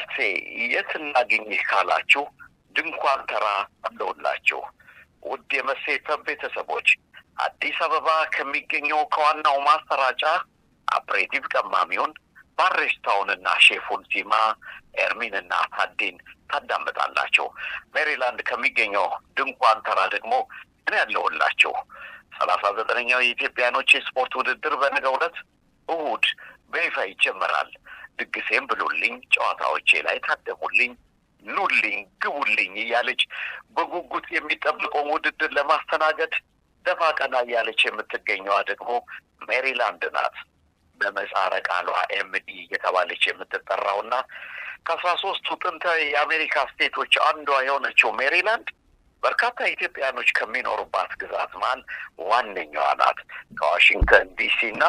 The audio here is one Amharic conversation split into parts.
አባቴ የት እናገኝህ ካላችሁ ድንኳን ተራ አለውላችሁ። ውድ የመሴተብ ቤተሰቦች አዲስ አበባ ከሚገኘው ከዋናው ማሰራጫ አፕሬቲቭ ቀማሚውን ባሬስታውንና ሼፉን ዚማ ኤርሚንና ታዴን ታዳምጣላችሁ። ሜሪላንድ ከሚገኘው ድንኳን ተራ ደግሞ እኔ ያለሁላችሁ። ሰላሳ ዘጠነኛው የኢትዮጵያኖች የስፖርት ውድድር በነገው ዕለት እሁድ በይፋ ይጀመራል። ድግሴም ብሉልኝ፣ ጨዋታዎቼ ላይ ታደሙልኝ፣ ኑልኝ፣ ግቡልኝ እያለች በጉጉት የሚጠብቀውን ውድድር ለማስተናገድ ደፋ ቀና እያለች የምትገኘዋ ደግሞ ሜሪላንድ ናት። በምህጻረ ቃሏ ኤምዲ እየተባለች የምትጠራውና ከአስራ ሶስቱ ጥንታዊ የአሜሪካ ስቴቶች አንዷ የሆነችው ሜሪላንድ በርካታ ኢትዮጵያኖች ከሚኖሩባት ግዛት መሀል ዋነኛዋ ናት። ከዋሽንግተን ዲሲ እና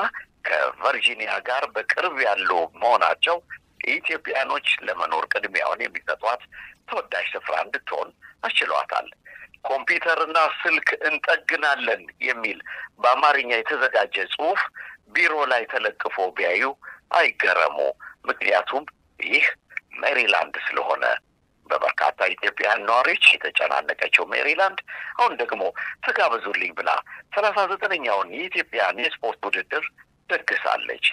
ከቨርጂኒያ ጋር በቅርብ ያሉ መሆናቸው ኢትዮጵያኖች ለመኖር ቅድሚያውን የሚሰጧት ተወዳጅ ስፍራ እንድትሆን አስችሏታል። ኮምፒውተርና ስልክ እንጠግናለን የሚል በአማርኛ የተዘጋጀ ጽሑፍ ቢሮ ላይ ተለጥፎ ቢያዩ አይገረሙ። ምክንያቱም ይህ ሜሪላንድ ስለሆነ በበርካታ ኢትዮጵያውያን ነዋሪዎች የተጨናነቀችው ሜሪላንድ አሁን ደግሞ ተጋበዙልኝ ብላ ሰላሳ ዘጠነኛውን የኢትዮጵያን የስፖርት ውድድር ደግሳለች።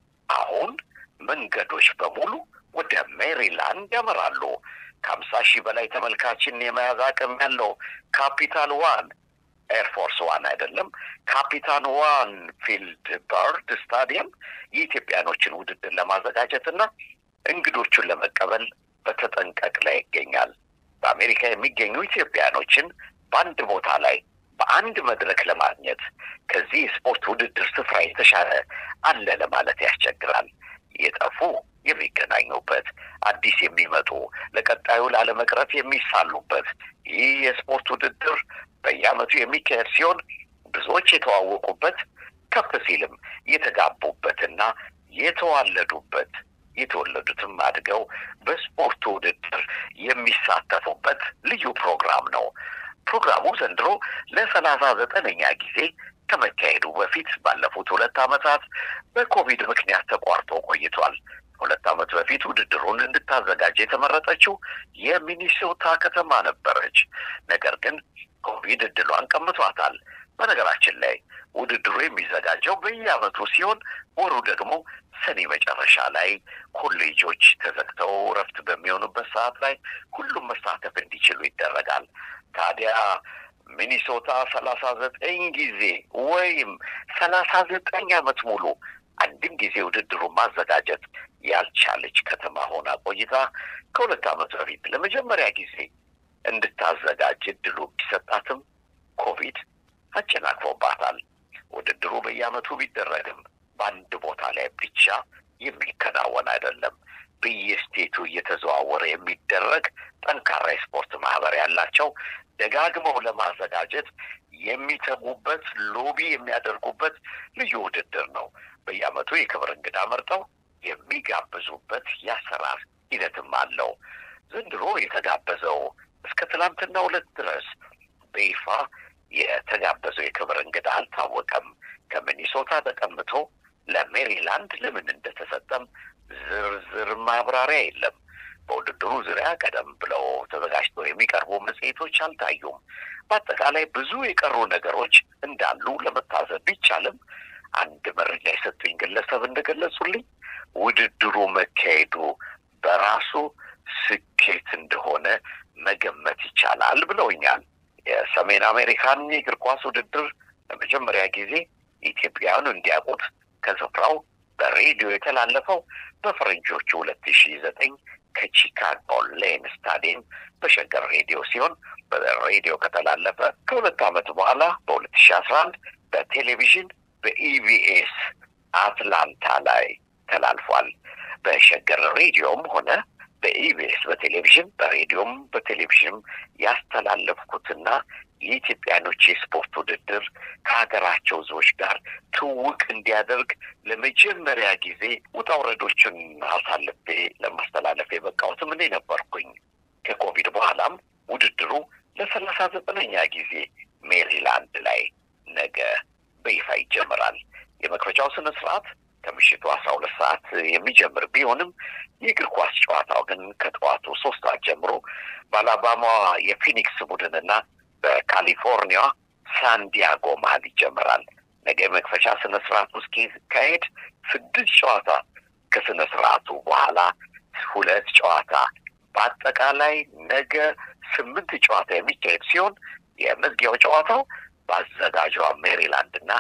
አሁን መንገዶች በሙሉ ወደ ሜሪላንድ ያመራሉ። ከሀምሳ ሺህ በላይ ተመልካችን የመያዝ አቅም ያለው ካፒታል ዋን ኤርፎርስ ዋን አይደለም፣ ካፒታን ዋን ፊልድ በርድ ስታዲየም የኢትዮጵያኖችን ውድድር ለማዘጋጀት እና እንግዶቹን ለመቀበል በተጠንቀቅ ላይ ይገኛል። በአሜሪካ የሚገኙ ኢትዮጵያኖችን በአንድ ቦታ ላይ በአንድ መድረክ ለማግኘት ከዚህ የስፖርት ውድድር ስፍራ የተሻለ አለ ለማለት ያስቸግራል። የጠፉ የሚገናኙበት፣ አዲስ የሚመጡ ለቀጣዩ ላለመቅረት የሚሳሉበት ይህ የስፖርት ውድድር በየዓመቱ የሚካሄድ ሲሆን ብዙዎች የተዋወቁበት ከፍ ሲልም የተጋቡበትና የተዋለዱበት የተወለዱትም አድገው በስፖርቱ ውድድር የሚሳተፉበት ልዩ ፕሮግራም ነው። ፕሮግራሙ ዘንድሮ ለሰላሳ ዘጠነኛ ጊዜ ከመካሄዱ በፊት ባለፉት ሁለት ዓመታት በኮቪድ ምክንያት ተቋርጦ ቆይቷል። ሁለት ዓመት በፊት ውድድሩን እንድታዘጋጅ የተመረጠችው የሚኒሶታ ከተማ ነበረች። ነገር ግን ኮቪድ እድሏን ቀምቷታል። በነገራችን ላይ ውድድሩ የሚዘጋጀው በየዓመቱ ሲሆን ወሩ ደግሞ ሰኔ መጨረሻ ላይ ኮሌጆች ተዘግተው እረፍት በሚሆኑበት ሰዓት ላይ ሁሉም መሳተፍ እንዲችሉ ይደረጋል። ታዲያ ሚኒሶታ ሰላሳ ዘጠኝ ጊዜ ወይም ሰላሳ ዘጠኝ ዓመት ሙሉ አንድም ጊዜ ውድድሩን ማዘጋጀት ያልቻለች ከተማ ሆና ቆይታ ከሁለት ዓመት በፊት ለመጀመሪያ ጊዜ እንድታዘጋጅ እድሉ ቢሰጣትም ኮቪድ አጨናቅፎባታል። ውድድሩ በየዓመቱ ቢደረግም በአንድ ቦታ ላይ ብቻ የሚከናወን አይደለም። በየስቴቱ እየተዘዋወረ የሚደረግ ጠንካራ የስፖርት ማህበር ያላቸው ደጋግመው ለማዘጋጀት የሚተጉበት ሎቢ የሚያደርጉበት ልዩ ውድድር ነው። በየዓመቱ የክብር እንግዳ መርጠው የሚጋብዙበት የአሰራር ሂደትም አለው። ዘንድሮ የተጋበዘው እስከ ትናንትና ሁለት ድረስ በይፋ የተጋበዘው የክብር እንግዳ አልታወቀም። ከሚኒሶታ ተቀምቶ ለሜሪላንድ ለምን እንደተሰጠም ዝርዝር ማብራሪያ የለም። በውድድሩ ዙሪያ ቀደም ብለው ተዘጋጅተው የሚቀርቡ መጽሔቶች አልታዩም። በአጠቃላይ ብዙ የቀሩ ነገሮች እንዳሉ ለመታዘብ ቢቻልም አንድ መረጃ የሰጡኝ ግለሰብ እንደገለጹልኝ ውድድሩ መካሄዱ በራሱ ስኬት እንደሆነ መገመት ይቻላል ብለውኛል። የሰሜን አሜሪካን የእግር ኳስ ውድድር ለመጀመሪያ ጊዜ ኢትዮጵያውያኑ እንዲያውቁት ከስፍራው በሬዲዮ የተላለፈው በፈረንጆቹ ሁለት ሺ ዘጠኝ ከቺካጎ ሌን ስታዲየም በሸገር ሬዲዮ ሲሆን በሬዲዮ ከተላለፈ ከሁለት ዓመት በኋላ በሁለት ሺ አስራ አንድ በቴሌቪዥን በኢቢኤስ አትላንታ ላይ ተላልፏል። በሸገር ሬዲዮም ሆነ በኢቢኤስ በቴሌቪዥን በሬዲዮም በቴሌቪዥንም ያስተላለፍኩትና የኢትዮጵያኖች የስፖርት ውድድር ከሀገራቸው ሕዝቦች ጋር ትውቅ እንዲያደርግ ለመጀመሪያ ጊዜ ውጣ ውረዶችን አሳልፌ ለማስተላለፍ የበቃሁትም እኔ ነበርኩኝ። ከኮቪድ በኋላም ውድድሩ ለሰላሳ ዘጠነኛ ጊዜ ሜሪላንድ ላይ ነገ በይፋ ይጀምራል። የመክፈቻው ስነ ስርዓት ከምሽቱ አስራ ሁለት ሰዓት የሚጀምር ቢሆን ቢሆንም የእግር ኳስ ጨዋታው ግን ከጠዋቱ ሶስት ሰዓት ጀምሮ በአላባማ የፊኒክስ ቡድንና በካሊፎርኒያ ሳንዲያጎ መሀል ይጀመራል። ነገ የመክፈቻ ስነ ስርዓቱ እስኪካሄድ ስድስት ጨዋታ ከስነ ስርዓቱ በኋላ ሁለት ጨዋታ በአጠቃላይ ነገ ስምንት ጨዋታ የሚካሄድ ሲሆን የመዝጊያው ጨዋታው በአዘጋጇ ሜሪላንድ እና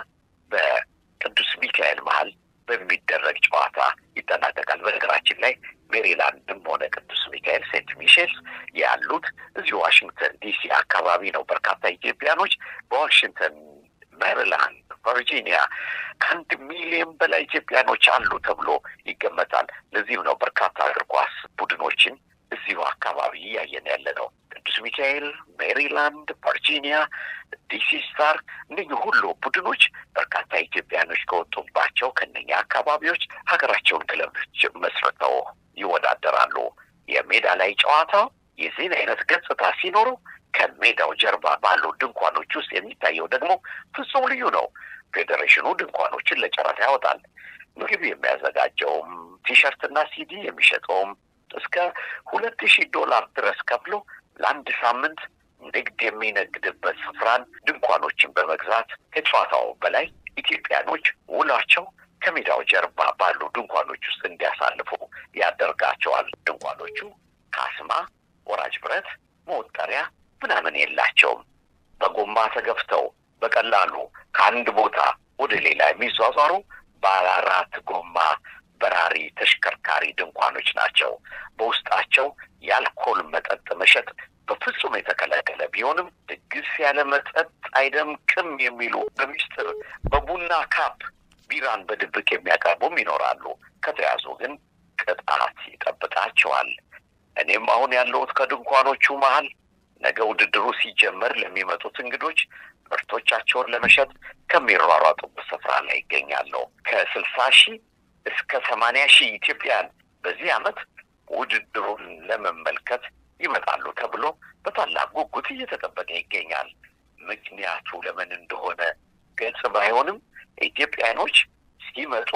በቅዱስ ሚካኤል መሀል በሚደረግ ጨዋታ ይጠናቀቃል። በነገራችን ላይ ሜሪላንድም ሆነ ቅዱስ ሚካኤል ሴንት ሚሼልስ ያሉት እዚሁ ዋሽንግተን ዲሲ አካባቢ ነው። በርካታ ኢትዮጵያኖች በዋሽንግተን ሜሪላንድ፣ ቨርጂኒያ ከአንድ ሚሊዮን በላይ ኢትዮጵያኖች አሉ ተብሎ ይገመታል። ለዚህም ነው በርካታ እግር ኳስ ቡድኖችን እዚሁ አካባቢ እያየን ያለ ነው። ቅዱስ ሚካኤል፣ ሜሪላንድ፣ ቨርጂኒያ፣ ዲሲ ስታር እነኚህ ሁሉ ቡድኖች በርካታ ኢትዮጵያኖች ከወጡባቸው ከነኛ አካባቢዎች ሀገራቸውን ክለቦች መስርተው ይወዳደራሉ። የሜዳ ላይ ጨዋታው የዚህን አይነት ገጽታ ሲኖረው ከሜዳው ጀርባ ባሉ ድንኳኖች ውስጥ የሚታየው ደግሞ ፍጹም ልዩ ነው። ፌዴሬሽኑ ድንኳኖችን ለጨረታ ያወጣል። ምግብ የሚያዘጋጀውም ቲሸርትና ሲዲ የሚሸጠውም እስከ ሁለት ሺህ ዶላር ድረስ ከፍሎ ለአንድ ሳምንት ንግድ የሚነግድበት ስፍራን ድንኳኖችን በመግዛት ከጨዋታው በላይ ኢትዮጵያኖች ውሏቸው ከሜዳው ጀርባ ባሉ ድንኳኖች ውስጥ እንዲያሳልፉ ያደርጋቸዋል። ድንኳኖቹ ካስማ፣ ወራጅ ብረት፣ መወጠሪያ ምናምን የላቸውም። በጎማ ተገፍተው በቀላሉ ከአንድ ቦታ ወደ ሌላ የሚዟዟሩ ባለ አራት ጎማ በራሪ ተሽከርካሪ ድንኳኖች ናቸው። በውስጣቸው የአልኮል መጠጥ መሸጥ በፍጹም የተከለከለ ቢሆንም ድግስ ያለ መጠጥ አይደምቅም የሚሉ በሚስጥር በቡና ካፕ ቢራን በድብቅ የሚያቀርቡም ይኖራሉ። ከተያዙ ግን ቅጣት ይጠብቃቸዋል። እኔም አሁን ያለሁት ከድንኳኖቹ መሀል ነገ ውድድሩ ሲጀመር ለሚመጡት እንግዶች ምርቶቻቸውን ለመሸጥ ከሚሯሯጡበት ስፍራ ላይ ይገኛለሁ። ከስልሳ ሺህ እስከ ሰማንያ ሺህ ኢትዮጵያን በዚህ ዓመት ውድድሩን ለመመልከት ይመጣሉ ተብሎ በታላቅ ጉጉት እየተጠበቀ ይገኛል። ምክንያቱ ለምን እንደሆነ ገጽ ባይሆንም ኢትዮጵያኖች ሲመጡ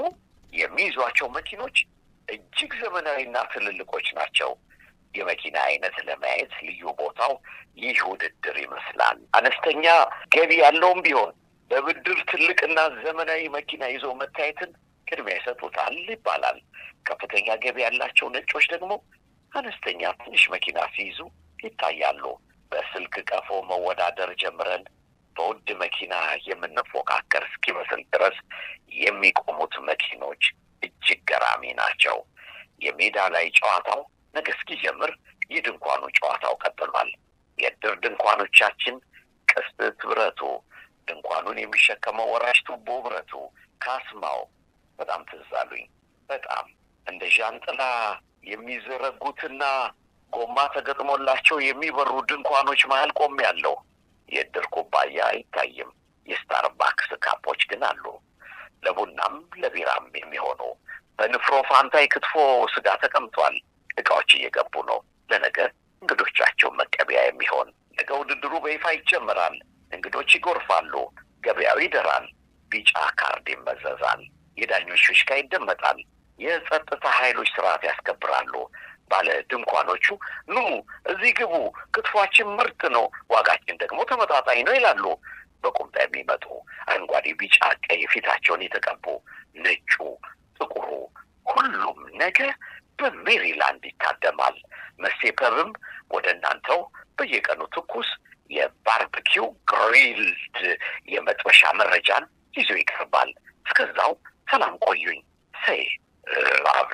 የሚይዟቸው መኪኖች እጅግ ዘመናዊና ትልልቆች ናቸው። የመኪና አይነት ለማየት ልዩ ቦታው ይህ ውድድር ይመስላል። አነስተኛ ገቢ ያለውም ቢሆን በብድር ትልቅና ዘመናዊ መኪና ይዞ መታየትን ቅድሚያ ይሰጡታል ይባላል። ከፍተኛ ገቢ ያላቸው ነጮች ደግሞ አነስተኛ ትንሽ መኪና ሲይዙ ይታያሉ። በስልክ ቀፎ መወዳደር ጀምረን በውድ መኪና የምንፎካከር እስኪመስል ድረስ የሚቆሙት መኪኖች እጅግ ገራሚ ናቸው። የሜዳ ላይ ጨዋታው ነገ እስኪጀምር የድንኳኑ ጨዋታው ቀጥሏል። የእድር ድንኳኖቻችን ቅስት ብረቱ፣ ድንኳኑን የሚሸከመው ወራሽ ቱቦ ብረቱ፣ ካስማው በጣም ትዝ አሉኝ። በጣም እንደ ዣንጥላ የሚዘረጉትና ጎማ ተገጥሞላቸው የሚበሩ ድንኳኖች መሀል ቆሜያለሁ። የእድር ኩባያ አይታይም። የስታርባክስ ካፖች ግን አሉ። ለቡናም ለቢራም የሚሆኑ በንፍሮ ፋንታ የክትፎ ስጋ ተቀምጧል። እቃዎች እየገቡ ነው። ለነገ እንግዶቻቸው መቀበያ የሚሆን ነገ ውድድሩ በይፋ ይጀምራል። እንግዶች ይጎርፋሉ። ገበያው ይደራል። ቢጫ ካርድ ይመዘዛል። የዳኞች ፊሽካ ይደመጣል። የጸጥታ ኃይሎች ስርዓት ያስከብራሉ። ባለ ድንኳኖቹ ኑ እዚህ ግቡ፣ ክትፏችን ምርጥ ነው፣ ዋጋችን ደግሞ ተመጣጣኝ ነው ይላሉ። በቁምጣ የሚመጡ አረንጓዴ፣ ቢጫ፣ ቀይ ፊታቸውን የተቀቡ ነጩ፣ ጥቁሩ ሁሉም ነገ በሜሪላንድ ይታደማል። መሴ ፐብም ወደ እናንተው በየቀኑ ትኩስ የባርበኪው ግሪልድ የመጥበሻ መረጃን ይዞ ይቀርባል። እስከዛው ሰላም ቆዩኝ። ሰይ ላቪ